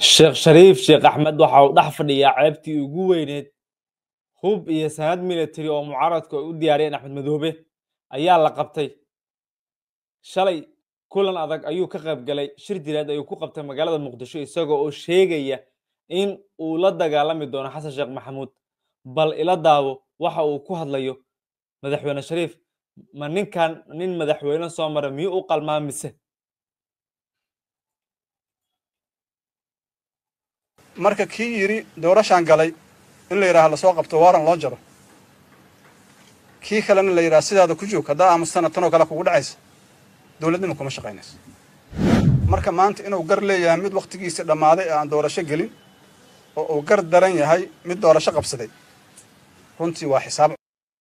sheekh shariif sheekh axmed waxa uu dhex fadhiyaa ceebtii ugu weyneed hub iyo sanad military oo mucaaradku ay u diyaariyeen axmed madoobe ayaa la qabtay shalay kulan adag ayuu ka qayb galay shir direed ayuu ku qabtay magaalada muqdisho isagoo oo sheegaya in uu la dagaalami doono xasan sheekh maxamuud bal ila daawo waxa uu ku hadlayo madaxweyne shariif ma ninkan nin madaxweyne soo mara miyuu u qalmaa mise marka kii yidhi doorashaan galay in la yidhaha lasoo qabto waaran loo jaro kii kalena la yidhaha sidaada ku joog haddaa aamusana tanoo kale kugu dhacaysa dowladnima kuma shaqaynayso marka maanta inuu gar leeyahay mid wakhtigiisii dhammaaday ee aan doorasho gelin oo uu gar daran yahay mid doorasho qabsaday runtii waa xisaab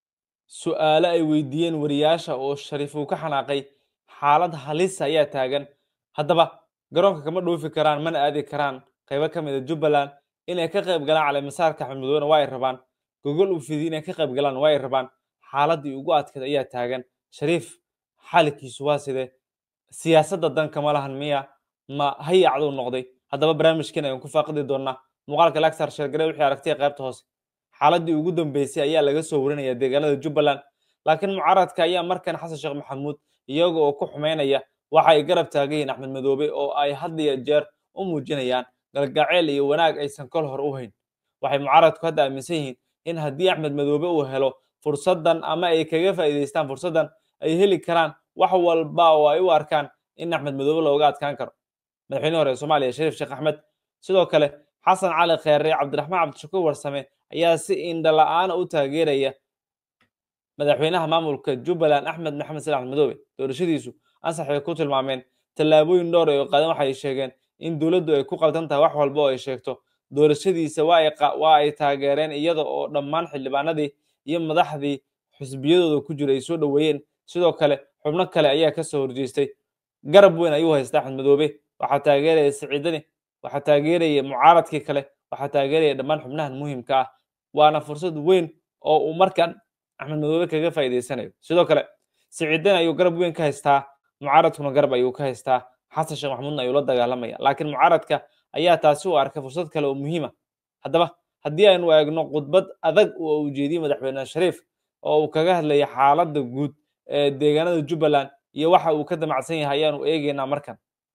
su'aalo ay weydiiyeen wariyaasha oo shariif uu ka xanaaqay xaalad halis ayaa taagan haddaba garoonka kama dhoofi karaan mana aadi karaan qaybo ka mid a jubbaland inay ka qayb galaan caleemasaarka axmed madoobena waa ay rabaan gogol u fidi inay ka qayb galaan waa ay rabaan xaaladdii ugu adkayd ayaa taagan shariif xaalkiisu waa sidee siyaasadda danka ma lahan miya ma hayacduu noqday haddaba barnaamijkan ayaan ku faaqidi doonaa muuqaalka lagsar sheergare wixii aragtay qaybta hoose xaaladdii ugu dambeysay ayaa laga soo warinaya deegaanada jubbaland laakiin mucaaradka ayaa markan xasan sheekh maxamuud iyaga oo ku xumaynaya waxa ay garab taagan yihiin axmed madoobe oo ay had iyo jeer u muujinayaan galgaceel iyo wanaag aysan kol hor u hayn waxay mucaaradku hadda aaminsan yihiin in haddii axmed madoobe uu helo fursaddan ama ay kaga faa'iidaystaan fursaddan ay heli karaan wax walba oo ay u arkaan in axmed madoobe looga adkaan karo madaxweyne hore ee soomaaliya shariif sheekh axmed sidoo kale xasan cali kheere cabdiraxmaan cabdishakuur warsame ayaa si indha la'aana u taageeraya madaxweynaha maamulka jubbaland axmed maxamed sali axmed madoobe doorashadiisu ansaxay ku tilmaameen tallaabooyin dhowr ay qaadan waxay sheegeen in dowladdu ay ku qaldan tahay wax walba oo ay sheegto doorashadiisa waa ay taageereen iyada oo dhammaan xildhibaanadii iyo madaxdii xusbiyadooda ku jira ay soo dhoweeyeen sidoo kale xubno kale ayaa ka soo horjeestay garab weyn ayuu haysta axmed madoobe waxaa taageeraya siciidani waxaa taageeraya mucaaradkii kale waxaa taageeraya dhammaan xubnahan muhiimka ah waana fursad weyn oo uu markan axmed madoobe kaga faa'iidaysanayo sidoo kale siciidani ayuu garab weyn ka haystaa mucaaradkuna garab ayuu ka haystaa xasan sheekh maxamuudna ayuu la dagaalamaya laakiin mucaaradka ayaa taasi u arkay fursad kale oo muhiima haddaba haddii aynu eegno khudbad adag oo uu jeediyey madaxweyne shariif oo uu kaga hadlaya xaaladda guud ee deegaanada jubbaland iyo waxa uu ka damacsan yahay ayaanu eegaynaa markan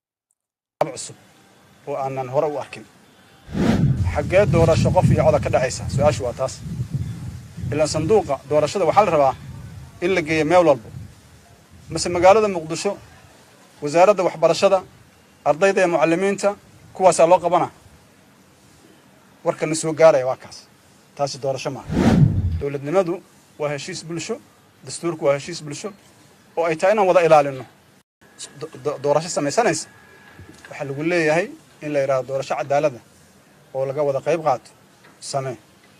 cusub oo aanan hore u arkin xaggee doorasho qof iyo coda ka dhexaysa su-aashu waa taas ilaan sanduuqa doorashada waxaa la rabaa in la geeyo meel walbo mase magaalada muqdisho wasaaradda waxbarashada ardayda ee mucallimiinta kuwaasaa loo qabanaa warkana soo gaaraya waa kaas taasi doorasho maaha dowladnimadu waa heshiis bulsho dastuurku waa heshiis bulsho oo ay tahay inaan wada ilaalinno doorasho samaysanaysa waxaa lagu leeyahay in la yidhahdo doorasho cadaalada oo laga wada qayb qaato samee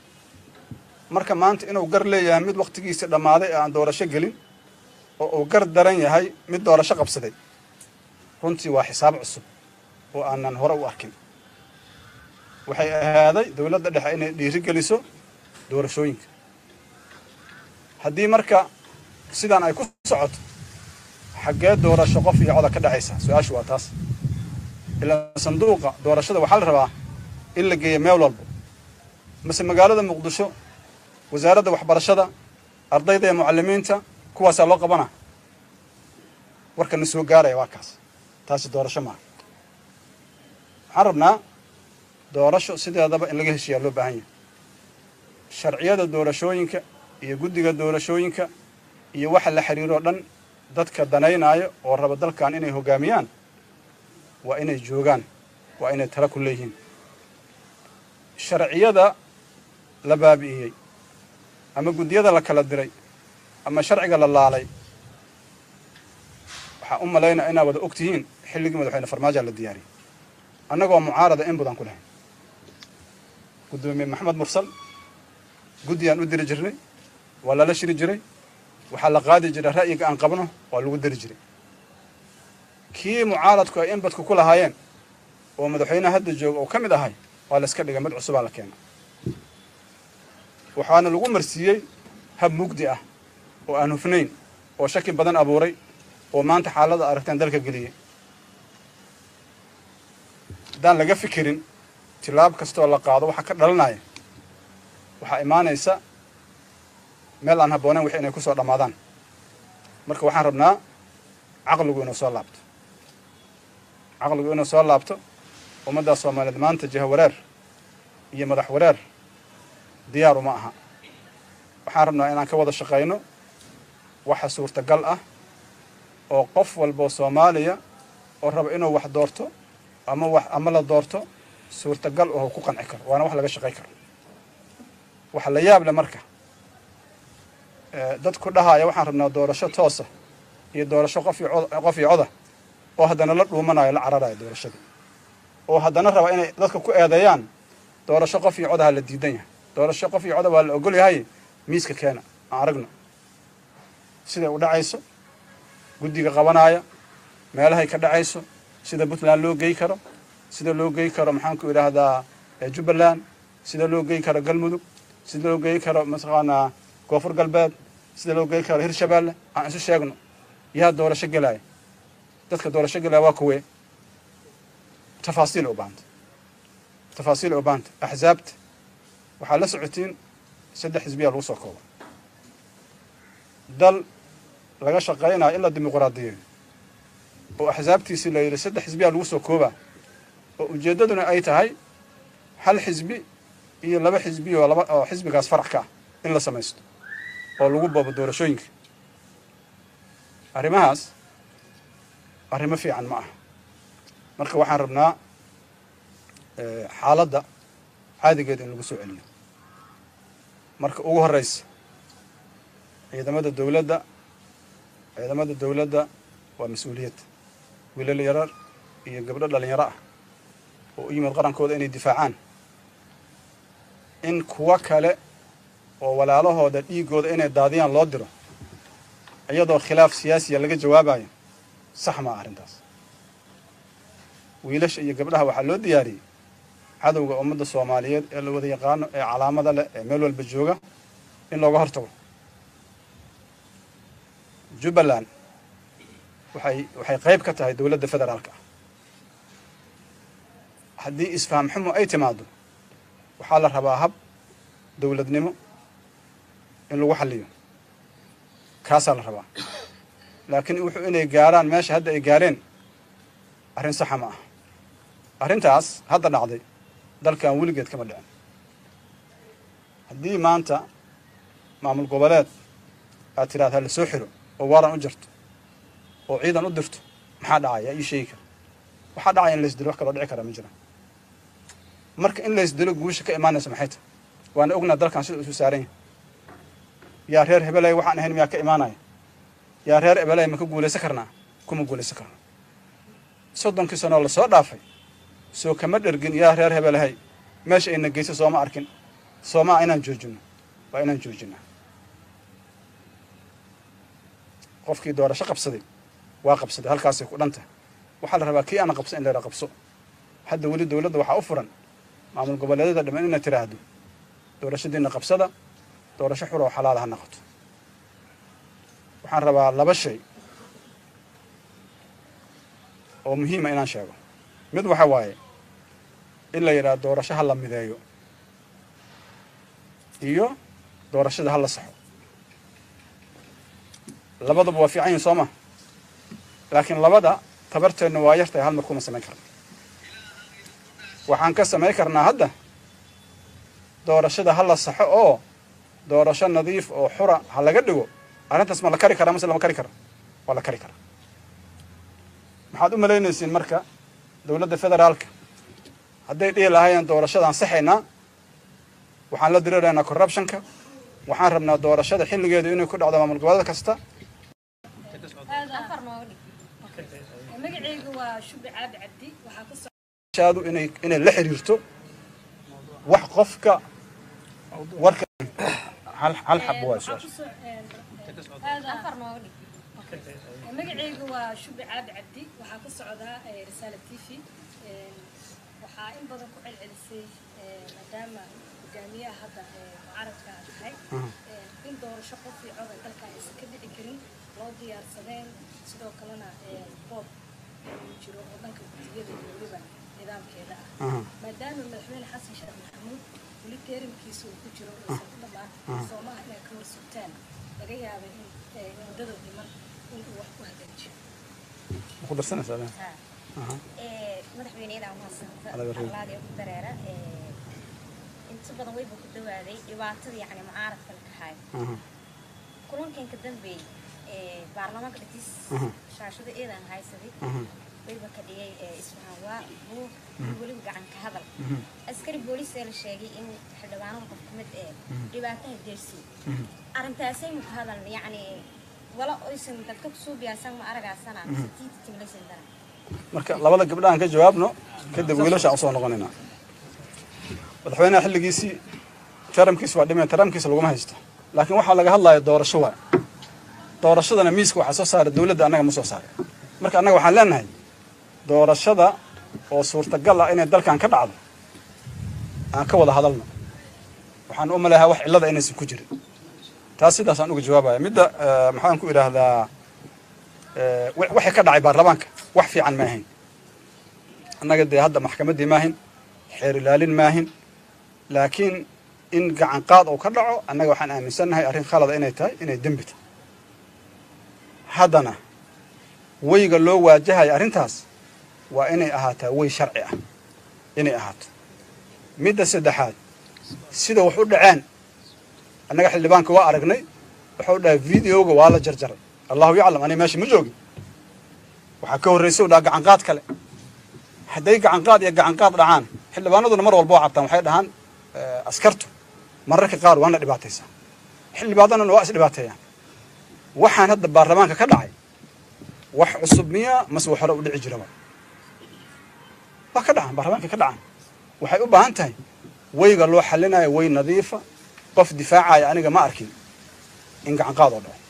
marka maanta inuu gar leeyahay mid wakhtigiisii dhammaaday ee aan doorasho gelin oo uu gar daran yahay mid doorasho qabsaday runtii waa xisaab cusub oo aanan hore u arkin waxay ahaaday dowladda dhexe inay dhiiri geliso doorashooyinka haddii marka sidaan ay ku socoto xaggee doorasho qof iyo coda ka dhexaysa su-aashu waa taas ilaan sanduuqa doorashada waxaa la rabaa in la geeyo meel walbo mase magaalada muqdisho wasaaradda waxbarashada ardayda ee mucallimiinta kuwaasaa loo qabanaa warkana soo gaaraya waa kaas taasi doorasho maaha waxaan rabnaa doorasho sideedaba in laga heshiiyaa loo baahan yahay sharciyada doorashooyinka iyo guddiga doorashooyinka iyo waxa la xiriiroo dhan dadka danaynaayo oo raba dalkan inay hoggaamiyaan waa inay joogaan waa inay tala ku leeyihiin sharciyada la baabi'iyey ama guddiyada la kala diray ama sharciga la laalay waxaan u malaynaya inaad wada og tihiin xilligii madaxweyne farmaajoa la diyaariyey annagoo mucaarada in badan ku lahayn guddoomiye maxamed mursal guddiyaan u diri jirnay waa lala shiri jiray waxaa la qaadi jiray ra'yiga aan qabno waa lagu diri jiray kii mucaaradku ay inbadku ku lahaayeen oo madaxweyneha hadda jooga oo ka mid ahay waa la iska dhigay mid cusubaa la keena waxaana lagu marsiiyey hab mugdi ah oo aan hufnayn oo shaki badan abuuray oo maanta xaalada aragtaan dalka geliyey haddaan laga fikirin tilaab kastoo la qaado waxa ka dhalanaya waxaa imaanaysa meel aan habboonayn wix inay ku soo dhammaadaan marka waxaan rabnaa caqligu inuu soo laabto caqligu inuu soo laabto ummaddaa soomaaliyeed maanta jiha wareer iyo madax wareer diyaaru ma aha waxaan rabnaa inaan ka wada shaqayno waxa suurtagal ah oo qof walboo soomaaliya oo raba inuu wax doorto ama wax ama la doorto suurtagal oo ku qanci karo waana wax laga shaqay karo waxa la yaab leh marka dadku dhahaya waxaan rabnaa doorasho toosa iyo doorasho qof iyo cod qof iyo coda oo haddana la dhuumanayo la cararayo doorashadii oo haddana raba inay dadka ku eedeeyaan doorasho qof iyo codaha la diidan yahay doorasho qof iyo coda waa la ogol yahay miiska keena aan aragno siday u dhacayso guddiga qabanaya meelahay ka dhacayso sida puntland loo gey karo sida loo gey karo maxaanku idhaahdaa jubbaland sida loo gey karo galmudug sida loo gey karo mataqaanaa koonfur galbeed sida loo gey karo hirshabeelle aan isu sheegno yaa doorasho gelaya dadka doorasho gelaya waa kuwee tafaasiil u baahanta tafaasiil u baahanta axsaabta waxaa la socotiin saddex xisbiyaa lagu soo kooba dal laga shaqaynayo in la dimuqraadiyeeyo oo axsaabtiisii la yidhi saddex xisbiyaa lagu soo koobaa oo ujeeddaduna ay tahay hal xisbi iyo laba xisbi oo laba oo xisbigaas farac ka ah in la samaysto oo lagu boobo doorashooyinka arrimahaas arrimo fiican ma aha marka waxaan rabnaa xaaladda caadigeeda in lagu soo celiyo marka ugu horreysa ciidamada dawladda ciidamada dawladda waa mas-uuliyad wiilal yarar iyo gabdho dhalinyaro ah oo u yimid qarankooda inay difaacaan in kuwo kale oo walaalahooda dhiiggooda inay daadiyaan loo diro iyadoo khilaaf siyaasiya laga jawaabayo sax maa arrintaas wiilasha iyo gabdhaha waxaa loo diyaariyey cadowga ummadda soomaaliyeed ee la wada yaqaano ee calaamada leh ee meel walba jooga in looga hortago jubbaland waxay waxay qayb ka tahay dowladda federaalka ah haddii isfaham xumo ay timaado waxaa la rabaa hab dowladnimo in lagu xalliyo kaasaa la rabaa laakiin wuxuu inay gaaraan meesha hadda ay gaareen arrin saxa ma ah arrintaas hadda dhacday dalkan weligeed kama dhicin haddii maanta maamul goboleed aad tiraad ha la soo xiro oo waaran u jirto oo ciidan u dirto maxaa dhacaya ii sheegi kara waxaa dhacaya in laysdilo wax kaloo dhici kara ma jira marka in laysdilo guusha ka imaanaysa maxay tahay waana ognaa dalkan sida isu saaran yahay yaa reer hebelay waxaan ahayn miyaa ka imaanaya yaa reer hebelay ma ka guulaysan karnaa kuma guulaysan karnaa soddonkii sanoo lasoo dhaafay soo kama dhergin yaa reer hebelahay meesha ayna geysa sooma arkin soomaa inaan joojino waa inaan joojinaa qofkii doorasho qabsaday waa qabsaday halkaasay ku dhanta waxaa la rabaa kii aana qabsan in layra qabso hadda weli dowladda waxaa u furan maamul goboleedyada dhammaan inaad tiraahdo doorashadiina qabsada doorasho xura oo xalaala ha noqoto waxaan rabaa laba shay oo muhiima inaan sheego mid waxa waaye in la yidhaha doorasho ha la mideeyo iyo doorashada ha la saxo labaduba waa fiican yihin soo ma laakiin labada tabarteenna waa yartahay hal mar kuma samayn karna waxaan ka samayn karnaa hadda doorashada ha la saxo oo doorasho nadiif oo xura ha laga dhigo arrintaas ma la kari karaa mase lama kari kara waa la kari karaa maxaad u malaynaysiin marka dowladda federaalka hadday dhihi lahaayeen doorashadaan saxaynaa waxaan la diriraynaa corruptionka waxaan rabnaa doorashada xilligeedu inay ku dhacdo maamul goboleed kasta magacaygu waa shubi caabi cabdi waxaa ku soo shaadu inay inay la xiriirto wax qofka warka hal hal xab waa waxaa su-aasha ku soo afar nooga dhig magacaygu waa shubi caabi cabdi waxaa ku socdaa risaala t v waxaa in badan ku celcelisay maadaama hogaamiyaha hadda mucaaradka aad tahay in doorasho qof iyo coda dalka aysan ka dhici karin loo diyaarsadeen sidoo kalena boob uu jiro oo dhanka gudiyada iyo weliba nidaamkeeda ah Aha. maadaama maadaama madaxweyne xasan sheekh maxamuud weli teerimkiisa uu ku jiro uusan ku dhammaan soomaha inay ka warsugtaan laga yaabay in eh, muddada dhiman in uu wax ku hagaajiyo ma ku darsanaysaa Lena? ee madaxweyneyada mahadsanto Adiga reeb. allaadii ku dareera ee inta badan wayba ku dhawaaday dhibaatada yacni mucaaradka la kahayo Aha, kulankan ka dambeeyey ee baarlamaanka dhexdiis aha, shaashada eedan haysaday aha, wayba ka dhigay ee isfahan waa buuq iyo weliba gacan ka hadal mhm, askari booliis ee la sheegay in xildhibaanada qof ka mid ee dhibaataha deersiin mhm. arrintaasay muka hadal yacni wala oysan dadka kusoo biyaasan ma aragaasana mise tiita timlaysan daran marka labada gabdhahan ka jawaabno kadib wiilashaan usoo noqonaynaa madaxweynaha xilligiisii taramkiisa waa dhimay taramkiisa laguma haysto laakiin waxaa laga hadlaya doorasho waay doorashadana miiska waxaa soo saara dowladda annaga ma soo saaray marka annaga waxaan leenahay doorashada oo suurtagal ah inay dalkan ka dhacdo aan ka wada hadalno waxaan u maleeyaa wax cillada inaysan ku jirin taas sidaasaan uga jawaabaya midda eh, maxaan ku idhaahdaa eh, wi- wixii ka dhacay baarlamaanka wax fiican ma ahayn annaga dee hadda maxkamaddii maahin xeer ilaalin maahin laakiin in gacan qaad uu ka dhaco annaga waxaan aaminsannahay arrin khalada inay tahay inay dembi tahay haddana weyga loo waajahayo arrintaas waa inay ahaataa wey sharci ah inay ahaato midda saddexaad sida wax u dhaceen annaga xildhibaanka waa aragnay wuxuu dhahay videoga waa la jarjaray allahu yaclam aniga meesha ma joogin waxaa ka horraysa u dhaha gacanqaad kale hadday gacanqaad iyo gacanqaad dhacaan xildhibaanaduna mar walba waa cabtaan waxay dhahaan eh, askartu mararka qaar waana dhibaataysaa xildhibaanaduna waa is dhibaateeyaan waxaan hadda baarlamaanka ka dhacay wax cusub miya mase wax hore u dhici jiraba waa ka dhacaan baarlamaanka ka dhacaan waxay u baahan tahay weyga loo xalinayo wey nadiifa qof difaacaya aniga ma arkin in gacanqaad oo dhaco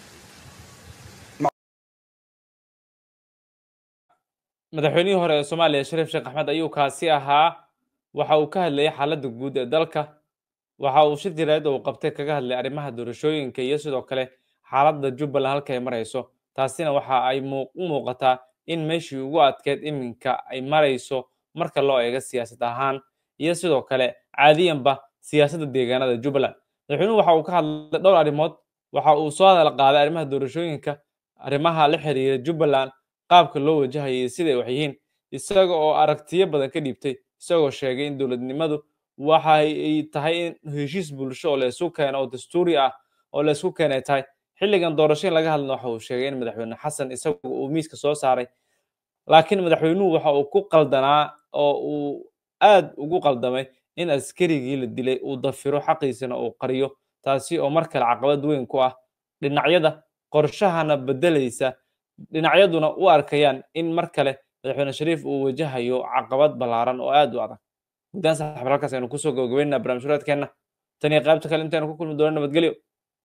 madaxweynihii hore ee soomaaliya shariif sheekh axmed ayuu kaasi ahaa waxa uu ka hadlayay xaaladda guud ee dalka waxa uu shir jiraayad uu qabtay kaga hadlay arrimaha doorashooyinka iyo sidoo kale xaaladda jubbaland halka ay marayso taasina waxa ay muu- u muuqataa in meeshii ugu adkeyd iminka ay marayso marka loo eego siyaasad ahaan iyo sidoo kale caadiyanba siyaasadda deegaanada jubbaland madaxweynuhu waxa uu ka hadlay dhowr arrimood waxa uu soo hadal qaaday arrimaha doorashooyinka arrimaha la xiriira jubbaland qaabka loo wajahayay siday wax yihiin isaga oo aragtiyo badan ka dhiibtay isagoo sheegay in dowladnimadu waxa ay tahay in heshiis bulsho oo la isu keeno oo dastuuri ah oo la isku keenay tahay xilligan doorasho in laga hadlana waxa uu sheegay in madaxweyne xasan isagu uu miiska soo saaray laakiin madaxweynuhu waxa uu ku qaldanaa oo uu aad ugu qaldamay in askarigii la dilay uu dafiro xaqiisana uu qariyo taasi oo mar kale caqabad weyn ku ah dhinacyada qorshahana bedelaysa dhinacyaduna u arkayaan in mar kale madaxweyne shariif uu wajahayo caqabad ballaaran oo aad u adag guddaan saxabar halkaas aynu kusoo gabagabeynaa barnaamij waraadkeenna tan iyo qaybta kale intaynu ku kulmi doono nabadgelyo